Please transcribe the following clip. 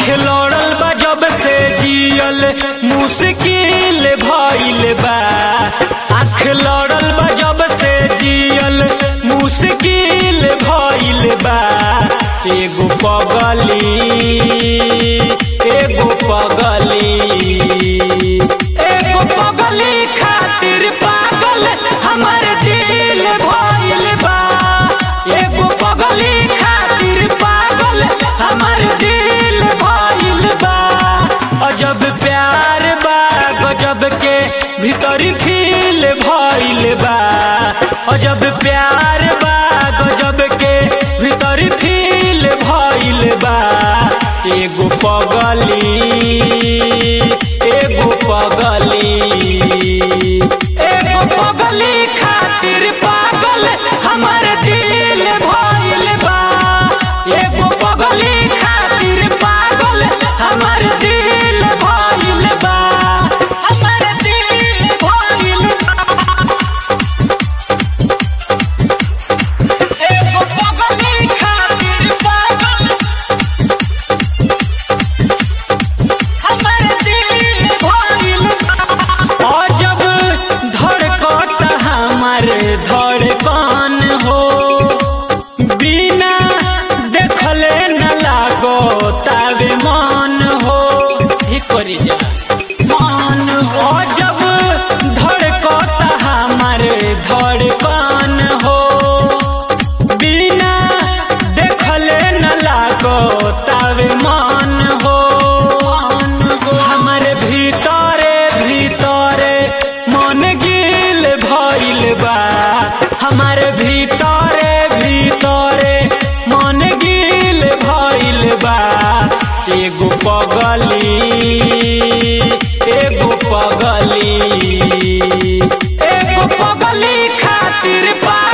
लड़ल बा जब से जियल मुश्किल भइल बा आँख लड़ल बा जब से जियल मुश्किल भइल बा एगो पगली एगो पगली एगो पगली खातिर पागल हमर दिल भइल बा एगो पगली खातिर पागल हमर दिल भइल बा अजब प्यार बा गजब के भीतरी फील भइल बा अजब प्यार बा गजब के भीतरी फील भइल बा एगो पगली एगो पगली एगो पगली खातिर पागल हमर दिल भइल बा एगो पगली खातिर पागल हमर दिल भइल बा हमर दिल भइल बा एगो पगली खातिर पागल हमर दिल भइल बा अजब धड़कत हमर धड़कन हो बिना देखले न लागो तावे मन हो ही करी जा मन हो जब धड़कत हमर धड़कन हो बिना देखले न लागो तावे मन हो हमर भीतरे भीतरे मन गिल भइल बा हमर भीतरे भीतरे मन गिल भइल बा एगो पगली एगो पगली एगो पगली खातिर पा